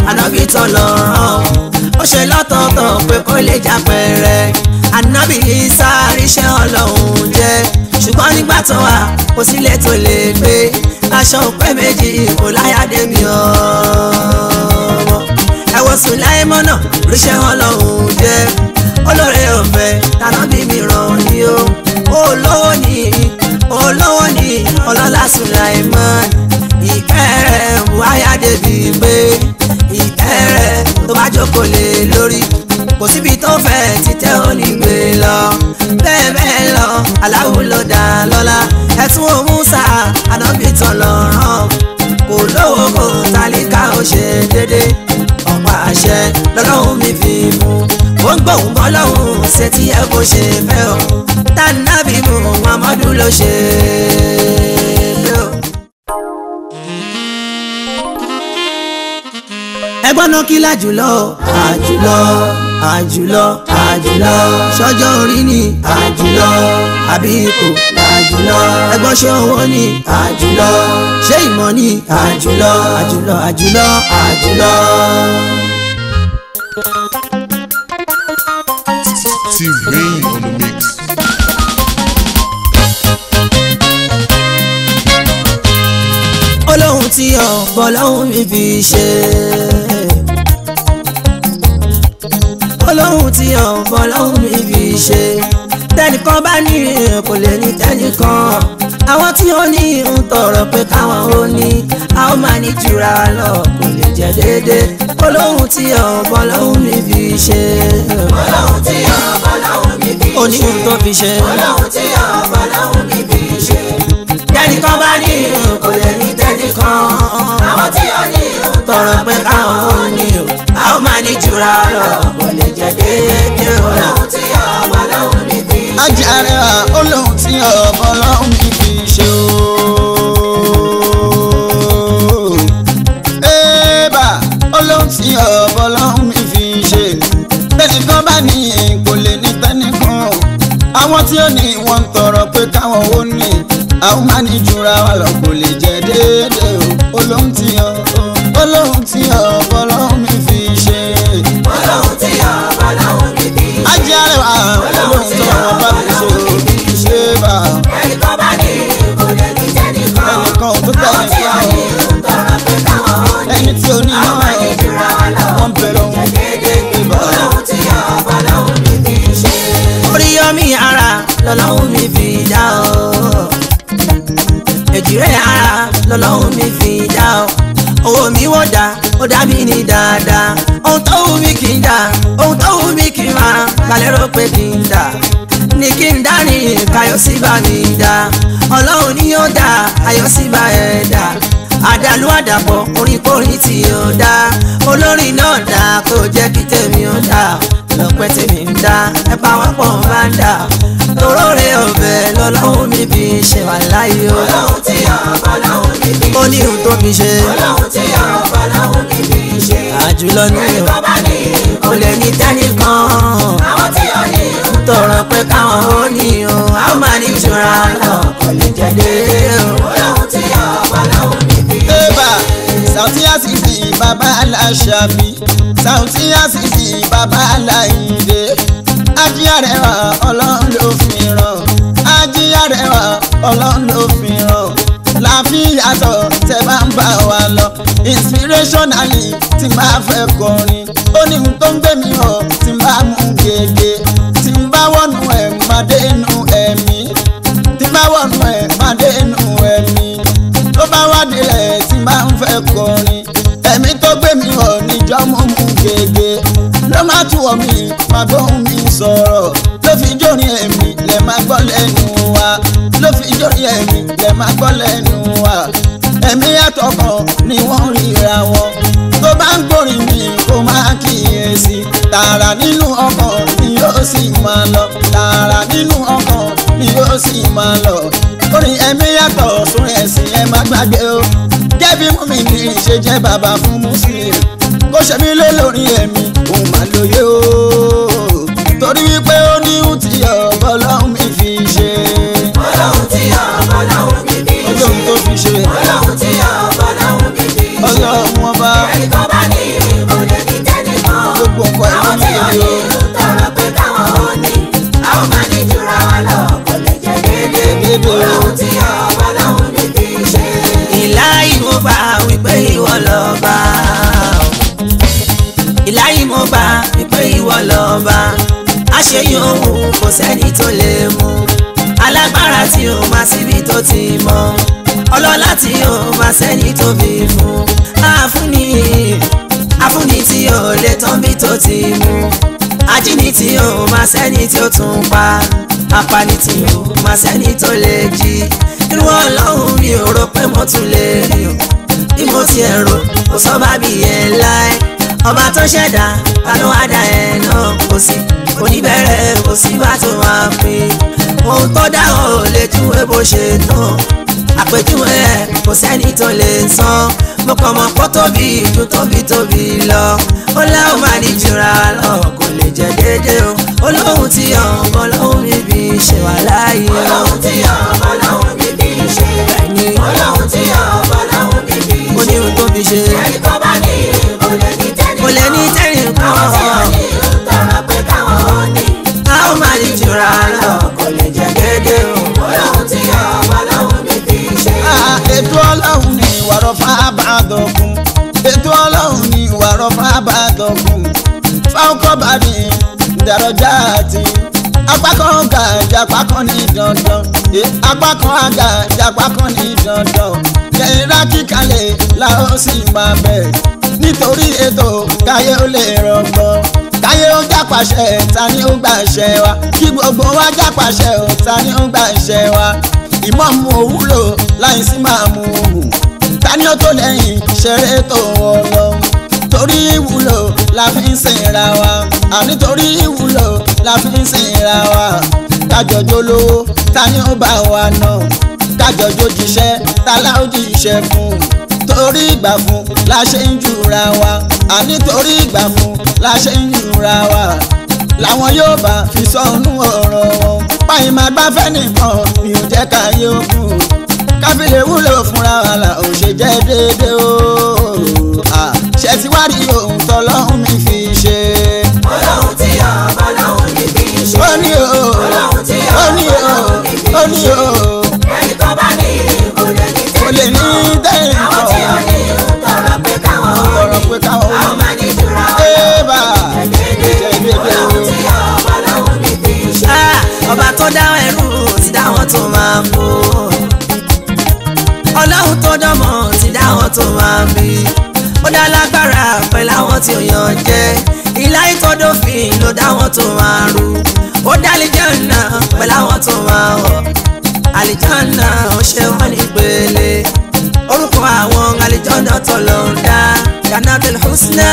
ànábì tọlọ́run ó ṣe lọ́tọ̀ọ̀tọ̀ pé kó lè jà pẹ̀rẹ̀ ànábì Ìsá ríṣẹ́ ọlọ́run jẹ́ ṣùgbọ́n nígbà tó wà kò sílẹ̀ tó lè gbé aṣọ òpẹ́ méjì kò láyàdé mi ọmọ ẹ wo Sùláímọ́nà ríṣẹ́ ọlọ́run jẹ́ olóore ọ̀fẹ́ tànábì mi ràn ní o olówó ní olówó ní ọlọ́lá Sùláímọ́n ìkẹrẹ wáyà débi pé ìkẹrẹ tó bá jókòó lé lórí kò síbi tó fẹ́ títẹ́ onígbé lọ bẹ́ẹ̀ bẹ́ẹ̀ lọ aláwo ló dá lọ́lá ẹ̀tún wo Mùsá ànábì tán lọ́rán kò lówó kò tálíkà ó ṣe dédé ọ̀pá àṣẹ lọ́lọ́run mi fi mú ó ń gbóhùn bọ́ lọ́hùn ṣe tí ẹ kò ṣe fẹ́ o tànàbí mu Muhammadu ló ṣe é o. ẹgbọ́n náà kí lájùlọ àjùlọ àjùlọ àjùlọ sọjọ́ orí ni àjùlọ àbí ipò àjùlọ ẹgbọ́n ṣé owó ni àjùlọ ṣé ìmọ̀ ni àjùlọ àjùlọ àjùlọ àjùlọ. T-Rain on the mix. olóhùn tí ọ̀pọ̀ lọ́hùn mi fi ṣe. olóhùn tí ọ̀pọ̀ lọ́hùn mi fi ṣe. tẹnìkan bá ní kò lè ní tẹnìkan. àwọn tí ó ní ń tọrọ pé káwọn ó ní a ó máa ní jura lọ kò lè jẹ déédéé. olóhùn tí ọ̀pọ̀ lọ́hùn mi fi ṣe. Ọlọ́run tí ọba lọ́hùn mi fi ṣe. oníhùn tó fi ṣe. Ọlọ́run tí ọba lọ́hùn mi fi ṣe. tẹnìkan bá ní kò lè ní tẹnìkan. Àwọn tí ó ní tọrọ pé káwọn ó ní o a ó máa ní jura lọ kò lè jẹ déédéé o. Ọlọ́run tí ọba lọ́hùn mi fi ṣe. ajárewa olóhùn tí ọ̀bọ lọ́hùn mi fi ṣe o. Ébà olóhùn tí ọ̀bọ lọ́hùn mi fi ṣe. Tẹnìkan bá ní kò lè ní tẹnìkan. Àwọn tí ó ní wọ́n ń tọrọ pé káwọn ó ní. Àwọn máa ní jura wa lọ kò lè jẹ déédéé o. Olóhùn tí ọ̀bọ olóhùn tí ọ̀bọ lọ́hùn mi fi ṣe. Ọlọ́run tí ọba lọ́hùn mi fi ṣe. Ajárewa olóhùn tí ọ̀bọ mi ṣe o. Ébà Ẹnìkan bá ní kò lè ní tẹ́nìkan. ẹnìkan ò tó Àwọn tí ó ní tẹ̀lé ń tọrọ pé káwọn ó ní. ẹni tí ó ní Àwọn máa ní náà jura wa lọ. wọ́n bẹ̀rẹ̀ ohun ìbá Ọlọ́run tí ọba lọ́hùn mi fi ṣe. oríyọmí ara lọ́lọ́hún mi fi dá o èjìrẹ́ ara lọ́lọ́hún mi fi dá o owó mi wọ́n dá ó dá mi ní dáadáa ohun tó wù mí kì í dá ohun tó wù mí kì í máa kálẹ́rò pé kì í dá ní kí n dárìn káyọ̀ sí bá mi dá ọlọ́run ni yóò dá ayọ̀ sí bá ẹ̀ dá àdàlú àdàpọ̀ orin kórin tí ó dá olórin náà dá kó jẹ́ kí tèmi ó dá lọ́pẹ́ tèmi ń dá ẹ bá wọn pọ̀ bá ń dá toróore ọ̀bẹ lọ́lọ́run mi fi ṣe wà láyé o Ọlọ́run tí ọba lọ́hùn mi fi ó ní ohun tó fi ṣe Ọlọ́run tí ọba lọ́hùn mi fi ṣe. àjùlọ ní o Ẹnìkan bá ní kò lè ní tẹ́nìkan àwọn tí ó ní ń tọrọ pé káwọn ó ní o a ó máa ní ìtura lọ kò lè jẹ déédéé o. Ọlọ́run tí ọba lọ́hùn mi fi ṣe. Ébà Sàùtí Àsìsì bàbá Aláṣàbí Sàùtí Àsìsì bàbá Aláìndé Ajíyàrẹwà ọlọ́run ló fi ràn Ajíyàrẹwà ọlọ́run ló fi ràn láàfin yàtọ̀ tẹ bá ń bá wa lọ inspirationally tí n bá fẹ́ kọrin ó ní ohun tó ń gbé mi hàn tí n bá mú gègé tí n bá wọnú ẹ̀ máa dénú ẹ̀mí tí n bá wọnú ẹ̀ máa dénú ẹ̀mí tó bá wá délẹ̀ tí n bá ń fẹ́ kọrin ẹ̀mí tó gbé mi hàn níjọ́ mú mú gègé ló má tù ọ́ mi má gbóhùn mi sọ̀rọ̀ ló fi jórin ẹ̀mí lẹ̀ má gbọ́ lẹ́nu wa ló fi jórin ẹ̀mí lẹ̀ má gbọ́ lẹ́nu wa ẹ̀mí àtọkàn ni wọ́n ríra wọn tó bá ń gbórin mi kó má kíyèsí tààrà nínú ọkàn ni yóò sì máa lọ tààrà nínú ọkàn ni yóò sì máa lọ orin ẹ̀mí yàtọ̀ sórí ẹ̀sìn ẹ má gbàgbé o gẹ́bí mú mi ní ṣe jẹ́ bàbá fún muslim kó ṣe mí lé lórí ẹ̀mí òun mà lóye o torí wípé ó ní ohun tí ọ̀bọ lọ́hùn mi fi ṣe Ọlọ́run tí ọba lọ́hùn mi fi ṣe. ọlọ́run tó fi ṣe Ọlọ́run tí ọba lọ́hùn mi fi ṣe. ọlọ́run ọba Ẹnìkan bá ní déédéé o. Ọlọ́run tí ọba lọ́hùn ní fi ṣe. ìláyìí mo bá wípé ìwọ lọ́ba ìláyìí mo bá wípé ìwọ lọ́ba àṣeyìn òun kò sẹ́ni tó lè mú alágbára tí ó máa síbi tó ti mọ ọlọ́lá tí ó máa sẹ́ni tó bí fún àfúnni àfúnni tí ó lè tán bí tó ti mú ajínigbé tí ó máa sẹ́ni tí ó tún pa apani tí ó máa sẹ́ni tó lè jí irú ọlọ́run mi ò rò pé mo tún lè rí o bí mo ti ẹ̀ rò kò sọ bá bí yẹn láì ọba tó ṣẹ̀dá ta ló wá dá ẹ̀ náà kò sí kò ní bẹ̀rẹ̀ kò sí bá tó máa pín ohun tó dá ò lè júwe bó ṣe tán àpèjúwe ẹ̀ kò sẹ́ni tó lè san mo kàn mọ̀ pọ́ tóbi ju tóbi tóbi lọ ó láwọn máa ní jura lọ kò lè jẹ́ déédéé o olóhùn tí ọ̀hún ọlọ́hùn níbi ṣe wà láàyè o. Ọlọ́run tí ọba lọ́hùn ní fi ṣe. Bẹ́ẹ̀ni. Ọlọ́run tí ọba lọ́hùn ní fi ó ní ṣe. ohun tó fi ṣe Ẹni tó bá ní kò lè ní tẹ́nì kò lè ní tẹ́rìn kan Àwọn tí ò ní tọrọ pé káwọn ó ní. a ó máa ní jura lọ kò lè jẹ́ déédéé o. Ọlọ́run tí ọba lọ́hùn ní fi ṣe. Ah, ètò ọlọ́run ni ìwàrọ̀ fábàdọ̀kun ètò ọlọ́run ni ìwàrọ̀ fábàdọ̀kun fáwọkọ̀bàdì dàrọ̀jà àti apá kan ga jàpá kan ní dandan Eh, apá kan ga jàpá kan ní dandan kẹ̀hìnrà kíkalẹ̀ la ó sì máa bẹ̀ nítorí ètò káyé ó lè rọgbọ́n káyé ó jápàṣẹ ta ni ó gbàṣẹ wa kí gbogbo wa jápàṣẹ ò ta ni ó gbàṣẹ wa ìmọ̀mù òwúlò láì sí máa mú un ta ni ó tó lẹ́yìn ṣeré tó ọlọ́run torí ìwúlò la fi ń sìnra wa àní torí ìwúlò la fi ń sìnra wa kájọjọ lówó ta ni ó bá wa nà kájọjọ jíṣẹ́ ta la ó jíṣẹ́ fún torí ìgbà fún la ṣe ń jura wa àní torí ìgbà fún la ṣe ń jura wa làwọn yóò bá fi sọnù ọ̀rọ̀ wọn páyì máa gbáfẹ́ nìkan mi ò jẹ́ ká yóò kú káfílẹ̀ wúlò fúnra wa là ò ṣe jẹ́ déédéé o Ah, ṣe ti wá rí ohun tọ́lọ́hún mi fi ṣe. Ọlọ́run tí ọba lọ́hùn ní fi ṣe. ó ní o Ọlọ́run tí ó ní ọba o lọ́hùn ní fi ó ní ṣe. o Ẹni tó bá ní kò lè ní kò lè tẹ́nì ní tẹ́yìn Àwọn tí ò kan ní tọrọ pé káwọn ó ọ̀rọ̀ ní. pé káwọn ó Àwọn máa ní jura Ébà, Dédé. ṣe déédéé o. Ọlọ́run tí ọba lọ́hùn ní fi ṣe. Ah, ọba tó dá ẹrú ti dá wọn tó máa mú ọlọ́run tó dánmọ̀ ti dá wọn tó máa bí ó dá lágbára pẹ̀lú àwọn tí ó yàn jẹ́ ìlà ìtọ́dọ̀fin ló dá wọn tó máa rú ó dá àlìjánnà pẹ̀lú àwọn tó máa wọ̀ àlìjánnà ó ṣe wọ́n ní pele orúkọ àwọn àlìjánnà tó lọ ń dá jannatul husna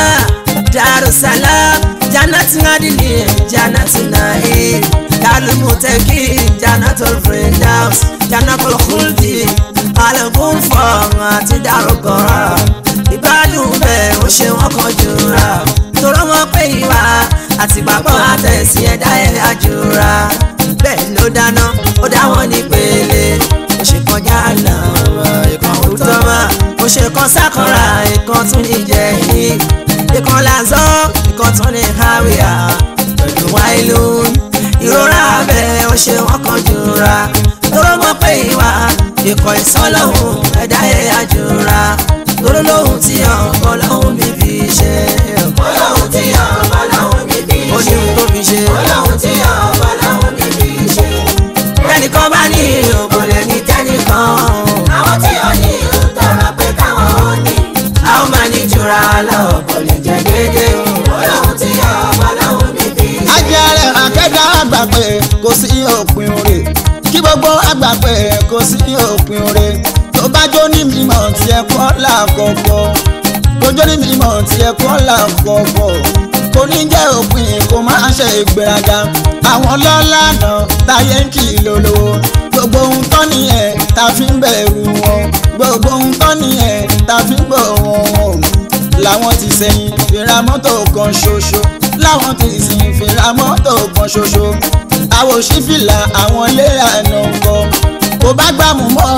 darussalam jannatin adini jannatin na'im darul muttaqin jannatul firdaus jannatul khuldi alẹ́kùn fọ̀ àti dárúkọ̀rọ̀ ìgbádùn bẹ́ẹ̀ ó ṣe wọ́n kan jura torọ́ wọn pé ìwà àti gbàgbọ́ àtẹ̀sí ẹ̀dá ẹ̀ àjùra bẹ́ẹ̀ ló dáná ó dá wọn ní pele ó ṣe kọjá àná ìkan òótọ́ mọ́ ó ṣe kan sákọ̀ra ìkan tún ní jẹ̀yìn ìkan làzọ́ ìkan tún ní háwíà pẹ̀lú wáìlú ìrora abẹ ó ṣe wọ́n kan jura torọ́ wọn pé ìwà ikọ̀ ìsọ́lọ́hún ẹ̀dá ẹ̀ àjùra lóró lóhùn tí ọ̀pọ̀ lọ́hùn mi fi ṣe. Ọlọ́run tí ọba lọ́hùn ní fi ó ní ṣe. ohun tó fi ṣe. Ọlọ́run tí ọba lọ́hùn ní fi ṣe. tẹnìkan bá ní òkò lè ní tẹnìkan. Àwọn tí ò ní tọrọ pé káwọn ó ní. a ó máa ní jura lọ kò lè jẹ déédéé o. Ọlọ́run tí ọba lọ́hùn ní fi ṣe. ajẹ́rẹ́ akẹ́dá àgbà pé kò sí òpin oore kí gbogbo àgbà pé kò sí òpin oore tó bá jó ní mímọ̀ tí ẹ kọ́ làkọ̀kọ̀ tó jó ní mímọ̀ tí ẹ kọ́ làkọ̀kọ̀ kò ní jẹ́ òpin kò má ṣe ìgbéraga àwọn lọ́lá náà táyé ń kì í lólówó gbogbo ohun tán nìyẹn tá a fi ń bẹ̀rù wọn gbogbo ohun tán nìyẹn tá a fi ń bọ̀ wọn wọn làwọn ti sẹ́yìn fìrà mọ́tò kan ṣoṣo láwọn ti sìn fìrà mọ́tò kan ṣoṣo àwọn òṣìfìlà àwọn ilé àná kọ kò bá gbàmù mọ́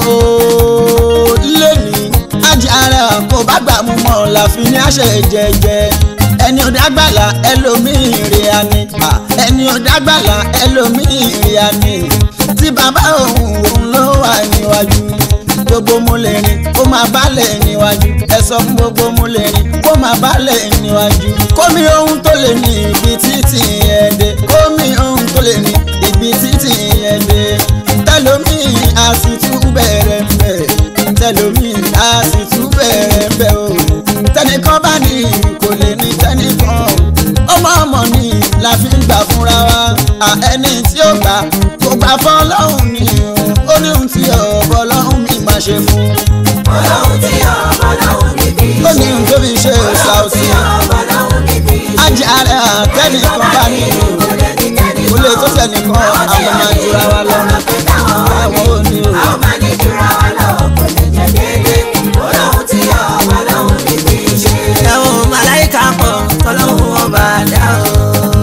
o lẹ́ni ajára kò bá gbàmù mọ́ láfi ní àṣẹ jẹjẹ ẹni ò dágbàlà ẹlòmíì rè á ní ẹni ò dágbàlà ẹlòmíì rè á ní tí bàbá òun òun ló wà níwájú gbogbo múlẹ̀rin kó máa bálẹ̀ níwájú ẹ sọ fún gbogbo múlẹ̀rin kó máa bálẹ̀ níwájú kómi ohun tó lè ní ibi títì ẹ̀dẹ̀ kómi ohun tó lè ní ibi títì ẹ̀dẹ̀ tẹlomi a sì tún bẹ̀rẹ̀ mbẹ̀ tẹlomi a sì tún bẹ̀rẹ̀ mbẹ̀ o tẹnìkan bá ní kò lè ní tẹnìkan ọmọ ọmọ ni la fi ń gbà fúnra wa à ẹni tí ó gbà kò gbà fọlọ́hún ni o ó ní ohun tí ọ̀bọ lọ́hún mi máa ṣe fún ọlọ́run tí ọmọ lọ́hùn ní kì í ó ṣe. ní ohun tó fi ṣe ọlọ́run tí ṣàùsì ọmọ lọ́hùn ní kì í ṣe. ajé ara tẹnìkan bá ní kò lè tó tẹnìkan àwọn máa jura wa lọ àwọn ò ní o. àwọn máa ní jura wa lọ kò lè jẹ déédé ọlọ́run tí ọmọ lọ́hùn ní kì í ṣe. ẹ̀wọ̀n màláìka pọ̀ tọ́lọ́hún ọba dá o.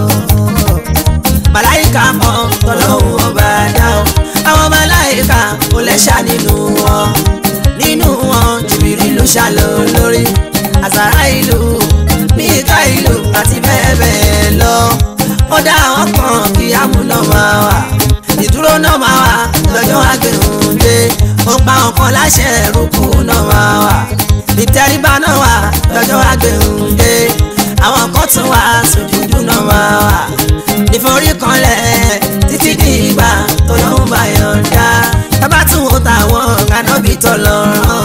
màláìka pọ̀ tọ́lọ́hún ọba dá o. àwọn màláìka kò lẹ́ṣà nínú wọn. nínú wọn jìbìrì ló ṣàlọ́ lórí. àsàrà ìlú míkà ìlú àti bẹ́ẹ̀ bẹ́ẹ̀ lọ. ó dá àwọn kan kí amúná máa wà. ìdúró náà máa wà lọ́jọ́ àgbẹ̀hùn dé. ó pa ọkàn láṣẹ rúkú náà máa wà ìtẹríba náà wà lọ́jọ́ àgbẹ̀hùndé àwọn kan tún wà sójúdú náà máa wà ìforíkanlẹ̀ títí di ìgbà tó lọ́hùn bá yọ̀ǹda tábà tún wò táwọn ànábì tọ̀ lọ́rọ̀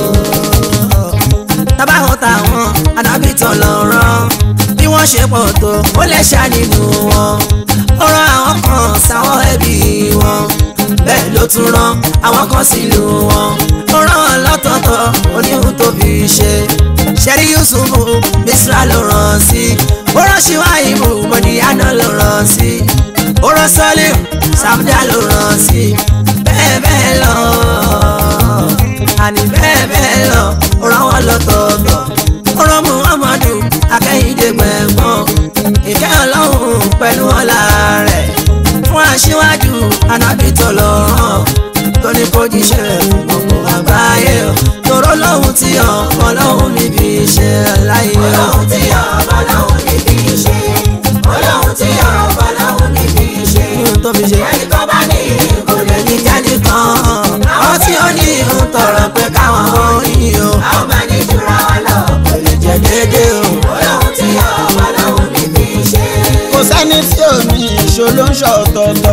tábà wò táwọn ànábì tọ̀ lọ́rọ̀ bí wọ́n ṣe pọ̀ tó ó lẹ́ṣà nínú wọn ó rán àwọn kan sáwọn ẹbí wọn bẹ́ẹ̀ ló tún rán àwọn kan sílùú wọn ó rán wọn lọ́tọ̀ọ̀tọ̀ oníhun tó fi ṣe ṣẹ́rí yusufu misra ló rán sí ó rán ṣíwáìbù mọ̀díyánà ló rán sí ó rán sọ́lìm sàmúdà ló rán sí bẹ́ẹ̀ bẹ́ẹ̀ lọ àní bẹ́ẹ̀ bẹ́ẹ̀ lọ ó rán wọn lọ́tọ̀ọ̀tọ̀ ó rán muhammadu akẹ́yìndé gbẹ̀ngbọ́n ìkẹ́ ọlọ́run pẹ̀lú ọlá rẹ̀ fún aṣíwájú anábìtọ̀ lọ́rùn tó ní kó jíṣẹ́ fún gbogbo àgbáyé o tòró lọ́hùn tí ọmọ lọ́hùn níbi iṣẹ́ láyé o. ọlọ́run tí ọmọ lọ́hùn ní kì í ṣe. ọlọ́run tí ọmọ lọ́hùn ní kì í ṣe. ohun tó fi ṣe ẹnì kan bá ní kò lè ní ní jẹ́nìkan àwọn tí ó ní ìhun tọrọ pé káwọn ó yìn o àwọn máa ní jura wa lọ kò lè jẹ dédé o. ọlọ́run tí ọmọ lọ́hùn ní kì í ṣe. kò sẹ́ni tí ò ní ìṣó ló ń ṣọ̀tọ̀tọ̀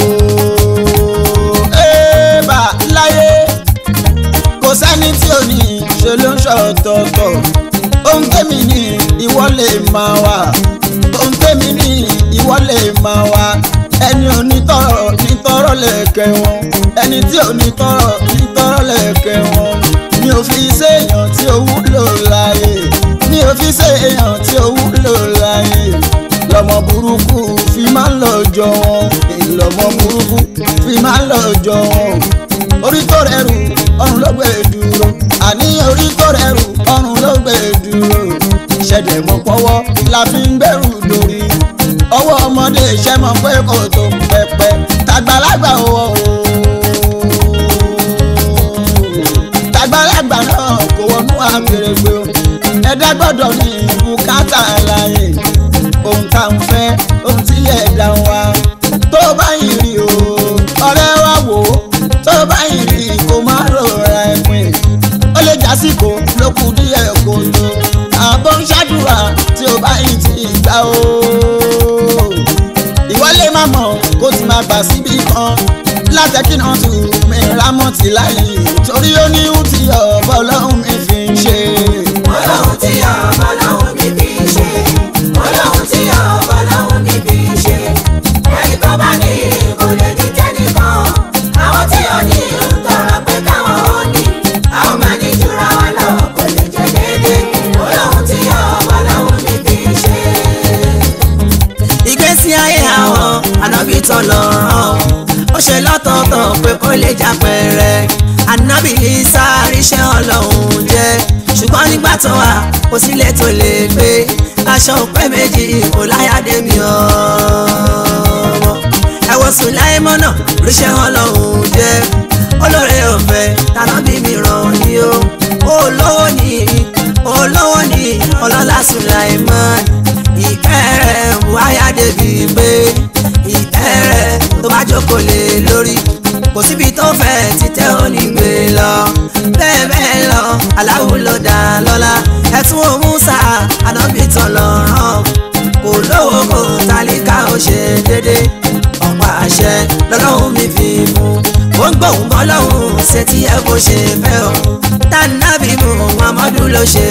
o. Ébà láyé kò sẹ́ni tí ò ní ìṣó ló ń ṣọ̀tọ̀tọ̀ ohun tèmi ní ìwọ lè máa wà ohun tèmi ní ìwọ lè máa wà ẹni onítọ̀rọ̀ nítọ̀rọ̀ lẹ̀kẹ̀ wọn ẹni tí onítọ̀rọ̀ nítọ̀rọ̀ lẹ̀kẹ̀ wọn mi ò fi séèyàn tí ó wúlò láyé mi ò fi séèyàn tí ó wúlò láyé lọmọ burúkú fi máa ń lọ jọ wọn ìlọmọ burúkú fi máa ń lọ jọ wọn orí tó rẹrù ọrùn ló gbé dúró àní orí tó rẹrù ọrùn ló gbé dúró ṣẹ̀dẹ̀ mọ́ pọ́wọ́ la fi ń gbẹ́rù dórí ọwọ́ ọmọdé iṣẹ́ mọ̀ pé kò tó pẹpẹ tàgbàlagbà wọ̀ o tàgbàlagbà náà kò wọnú àgbèrègbè o ẹ̀dá gbọ́dọ̀ ní bùkátà láyé ohun tá à ń fẹ́ ohun tí ẹ̀dá ń wá tó bá yìí rí o ọ̀rẹ́ wa wò ó tó bá yìí rí kó má rọra ẹ̀pin ó lè jásìkò ló kù díẹ̀ kó tó àbọ̀ ń ṣàdúrà tí ó bá yìí ti gbà o ìwọ lè má mọ̀ kó ti máa gbà síbi kan látẹ̀kínà tù mí rámọ̀tì láyé torí ó ní ohun tí ọ̀bọ ọlọ́run mi fi ń ṣe. ọlọ́run tí ọmọ lọ́hùn ní kì í ṣe. ọlọ́run tí ọmọ lọ́hùn ní kì í ṣe. ẹnì kan bá ní kò lè ní tẹ́nìkan. àwọn tí ó ní ń tọrọ pé káwọn ó ní. àwọn máa ní jura wa lọ kò lè jẹ déédé. ọlọ́run tí ọmọ lọ́hùn ní kì í ṣe. ìgbésí ayé àwọn ànábì tán lọ́rọ̀ ó ṣe lọ́tọ̀ọ̀tọ̀ pé kó lè jà pẹ̀rẹ̀ ànábì Ìsá ríṣẹ́ ọlọ́run jẹ́ ṣùgbọ́n nígbà tó wà kò sílẹ̀ tó lè gbé aṣọ òpẹ́ méjì kò láyàdé mi ọmọ ẹ wo Sùláímọ́nà ríṣẹ́ ọlọ́run jẹ́ olóore ọ̀fẹ́ tànábì mi ràn ní o olówó ní olówó ní ọlọ́lá Sùláímọ́n ìkẹrẹ buhaya débi pé ìkẹrẹ tó bá jókòó lé lórí ló dá lọ́lá ẹ̀tún òmùsà ànábì tán lọ́rùn kò lówó kò tálíkà ó ṣe dédé ọ̀pá àṣẹ lọ́lọ́run mi fi mú ó ń gbóhùn bọ́ lọ́hùn ṣe tí ẹ bó ṣe fẹ́ o tànàbí mu Muhammadu ló ṣe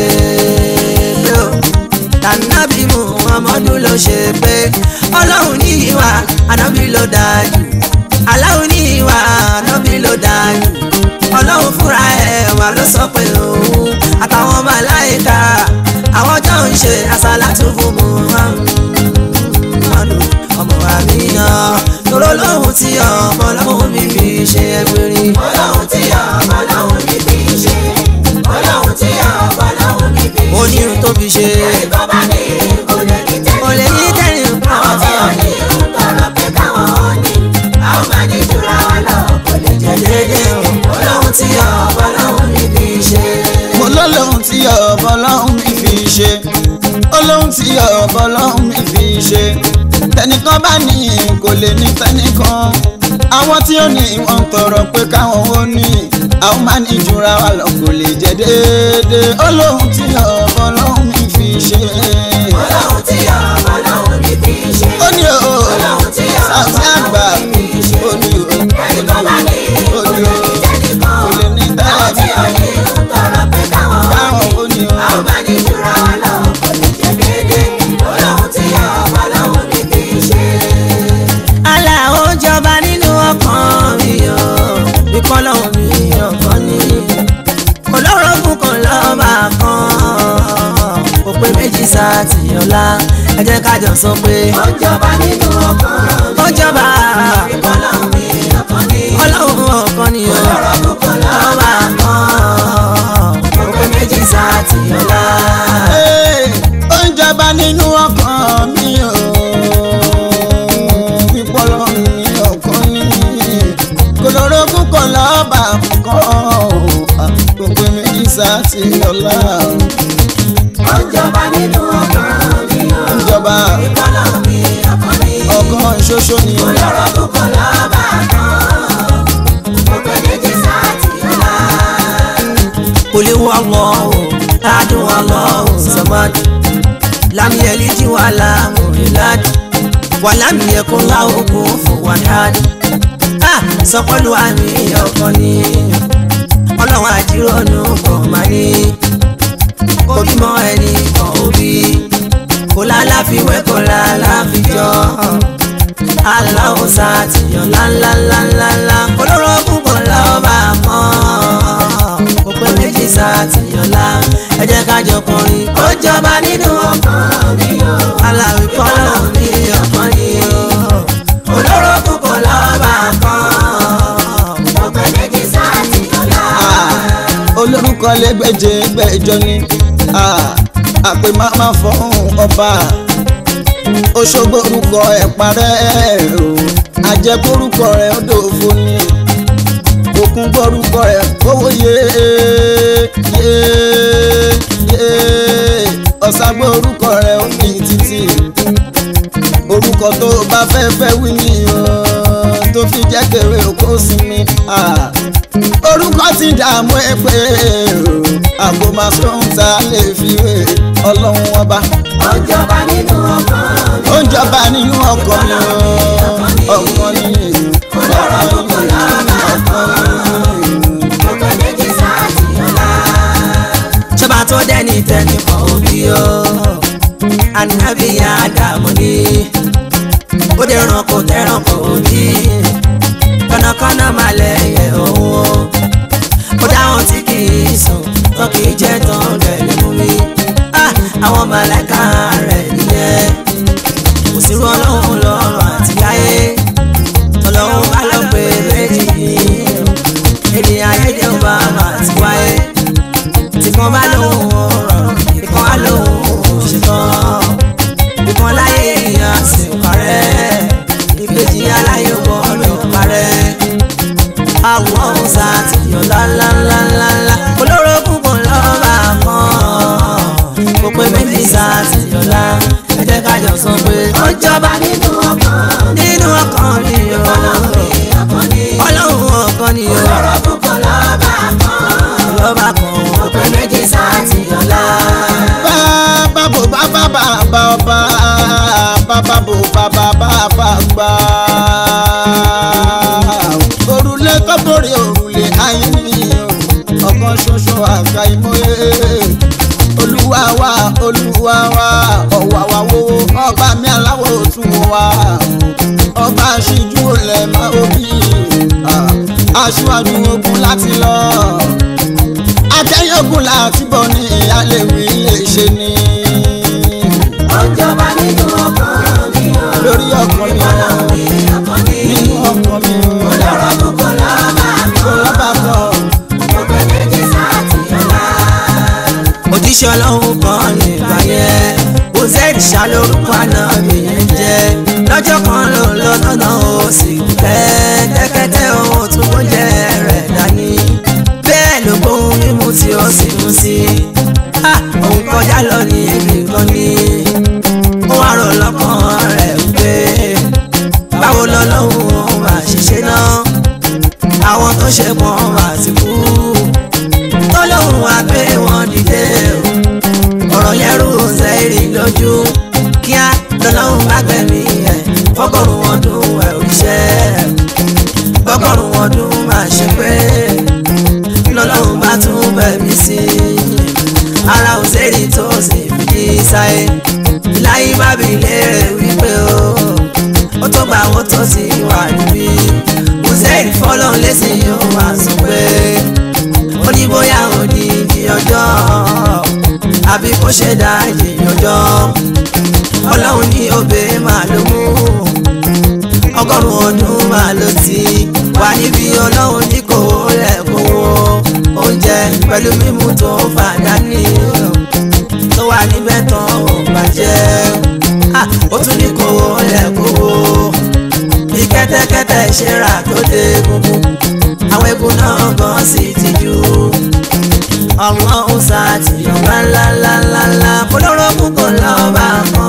pé o tànàbí mu Muhammadu ló ṣe pé ọlọ́run ní ìwà ànábì ló dájú aláwo ní ìwà ànábì ló dájú ọlọ́run fúnra ẹ̀ wà ló sọ pé òun àtàwọn màláìka àwọn jọ ń ṣe àsálàtú fún Muhammadu ọmọ àmìyàn tóró lóhùn tí ọmọ lọ́hùn mi fi ṣe ẹgbẹ̀rin. ọlọ́run tí ọmọ lọ́hùn ní fi ṣe ọlọ́run tí ọmọ lọ́hùn ní fi ṣe. onírun tó fi ṣe ẹ̀kọ́ bá ní kò lè ní kò lè ní tẹ́lẹ̀ tẹ́lẹ̀ àwọn tí ò ní ń tọrọ pé káwọn ò ní àwọn máa ní jura wọn lọ kò lè jẹ déédéé ọlọ́run tí ọmọ lọ́hùn ní fi ṣe. mo lọ́lọ́hún tí ọ̀bọ lọ́hún mi fi ṣe olóhún tí ọ̀bọ lọ́hún mi fi ṣe tẹnìkan bá ní kò lè ní tẹnìkan àwọn tí ó ní wọn ń tọrọ pé káwọn ó ní àwọn máa ní jura wa lọ kò lè jẹ déédéé olóhún tí ọ̀bọ lọ́hún mi fi ṣe. ọlọ́run tí ọmọ lọ́hùn ní fi ṣe. ó ní o ọlọ́run tí ọmọ sàtì àgbà lọ́hùn ní fi ṣe. ó ní o ẹ̀kọ́ bá ní ó kò ní lè o ní tẹ́nìkan kò lè ní àwọn tí ò ní tẹ́lẹ̀ ń tọrọ pé káwọn ò káwọn ní ó ní o. àwọn máa ní jura wọn lọ kò lè jẹ déédéé ọlọ́run tí ọmọ lọ́hùn ní fi ṣe. àlà ó jọba nínú ọkàn mi o ìkọlọ́hún mi ọ̀kan ní olórogún kan lọ́ba kan kò pé méjì sátìyànlá ẹ jẹ́ ká jọ sọ pé ó jọba nínú ọkàn ó jọba ìkọlọ́hún mi ọkàn ní ọlọ́run ọ̀kan ní o ọlọ́run kò lọ lọ́ba kan kò pé méjì sátìyànlá. Ee, ó ń jọba nínú ọkàn mi o pípọ́lọ́ mi ọkàn ní kòlórógún kan lọ́ba kan kò pé méjì sáàtì ọ̀la ó jọba nínú ọkàn mi ó ń jọba ìkọlọ́hún mi ọkàn ní ọkàn ṣoṣo ni ọlọ́run kò lọ́ba kan kò pé méjì sáàtì ọ̀la. kuli wallahu adu wallahu samad lam yalid wa lam yulad wa lam yakun lahu kufuwan ahad ah sọ pẹ̀lú àmì ọkàn ni ọlọ́run àjírònú kò má ní kò bímọ ẹni kan òbí kò lálàfiwé kò lálàfijọ́ aláwọ̀ sàtìyàn ńláńláńláńlá olórogún kò lọ́ba kan kò pé méjì sàtìyàn lá ẹ jẹ́ ká jọ kọrin ó jọba nínú ọkàn mi o aláwì kọ́lọ́ mi ọkàn ni o olórogún kò lọ́ba kan kò pé méjì sáàtì ọ̀la. olórúkọ lẹgbẹjẹ gbẹjọ ni àpè máma fọhùn ọba Òṣogbo orúkọ ẹ parẹ́ o àjẹkórúkọ rẹ ó dòfo ni òkun gbórúkọ rẹ kówó yé yé yé ọ̀sàgbọ́ orúkọ rẹ ó ní títì orúkọ tó o bá fẹ́ fẹ́ wí ni o tó fi jẹ́ kéré oko sinmi ah. orúkọ ti dààmú ẹ pé o àgbo máa sóhun tá a lè fi wé ọlọ́run ọba ó jọba nínú ọkàn mi. ó ń jọba nínú ọkọ mi o ọkọ ni ọlọ́run kò lọ́ba kan kò pé méjì sáàtì ọ̀la. ṣọba tó dẹ́ni tẹ́ni kan òbí o anabi adamu ni ó dé ranko tẹ́ranko òbí kọ́nàkọ́nà máa lẹ́yẹ òun o ó dáhùn tí kì í sùn tó kì í jẹ́ tán rẹ̀ lè mú mi Ah, àwọn màláìka rẹ̀ nìyẹn kò sí rú ọlọ́run lọ́rùn àti láyé ọlọ́run bá lọ pé méjì yìí ènìyàn ayédè ọba àti wáyé tí kan bá lóhùn ọ̀rọ̀ ìkan á lóhùn ṣetán ìkan láyé èèyàn sì ń parẹ́ ìkejì aláyé gbọ́dọ̀ parẹ́ àwọn ọ̀hún sá ti yọ lálálálálá olórogún kan lọ́ba kan kò pé méjì sá ti yọ lá ẹ jẹ́ ká jọ sọ pé ó jọba nínú ọkàn mi. nínú ọkàn mi o ọlọ́run mi ọkàn ní. ọlọ́run ọkàn ni o ọlọ́run kò lọ́ba kan lọ́ba kan kò pé méjì olúwa wa olúwa wa ọ̀wàwà wo ọba mi aláwọ̀ òtún wa ọba aṣíjú olè máa òbí aṣíwájú ogun láti lọ akẹ́yìn ogun láti bọ̀ ní ìyálẹ̀wí lè ṣe ni Ọjọ́ba nínú ọkàn mi o. lórí ọkàn mi Ọlọ́run mi ọkàn mi. nínú ọkàn mi Olóró gbogbo lọ́ba kò lọ́ba kan gbogbo méjì sáàtì ọ̀la. òjíṣẹ́ ọlọ́run kan nígbà yẹn hossein ṣàlórúkọ ànábì yẹn jẹ́ lọ́jọ́ kan ló ń lọ lọ́nà ó sì kẹ́tẹ́kẹ́tẹ́ ohun tó kó jẹ́ rẹ̀ dání bẹ́ẹ̀ ló gbóhùn mímú tí ó sì mú sí i òun kọjá lọ ní ibi kan ní ó wá rò lọ́kàn rẹ̀ pé báwo lọ́lọ́run ó máa ṣiṣẹ́ náà àwọn tó ṣe pọ̀ máa ti kú tọ́lọ́hún wá gbé wọn dìde o ọ̀rọ̀ yẹn rú sẹ́ẹ̀rì lójú kíá lọ́lọ́hún bá gbẹ̀mí ẹ̀ fọ́gọ́rùn ọdún ẹ̀ òṣìṣẹ́ fọ́gọ́rùn ọdún máa ṣe pé lọ́lọ́hún bá tún bẹ̀mí sí i ara òṣèré tó sì fi sáyé láyé bá bí léèrè wípé o ó tó gbà wọ́n tó sì wà níbí òṣèré fọ́lọ́hún lẹ́sìn yóò wá sọ pé ó ní bóyá òdìdí ọjọ́ àbí kó ṣe dájì ọjọ́ ọlọ́run ní òbí máa ló mú ọgọ́rùn-ún ọdún máa ló ti wà níbi ọlọ́run ní kò rẹ̀ kówó oúnjẹ pẹ̀lú mímú tó fàdá ní tó wà níbẹ̀ tán ò bàjẹ́ Ah, ó tún ní kò rẹ̀ kówó bí kẹ́tẹ́kẹ́tẹ́ ṣe rà tó dé gbogbo àwọn egun náà gan sì ti jù ọmọ ọ̀sà ti ọba ńláńláńlá fọlọ́rọ́ púpọ̀ lọ́ba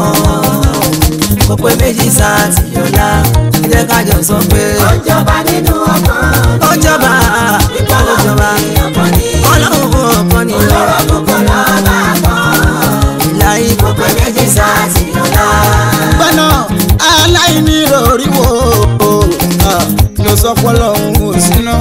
kan kò pé méjì sá ti ọ̀la ẹ jẹ́ ká jọ sọ pé Ọjọ́ba nínú ọkàn mi. ó jọba ìpá ló jọba ọkàn mi. ọlọ́run ọkàn ni Olóró gbogbo lọ́ba kan. láyé kò pé méjì sá ti ọ̀la. gbọ́nà aláìní rọrí wo ah, ló sọ pọ́lọ́ òun ò síná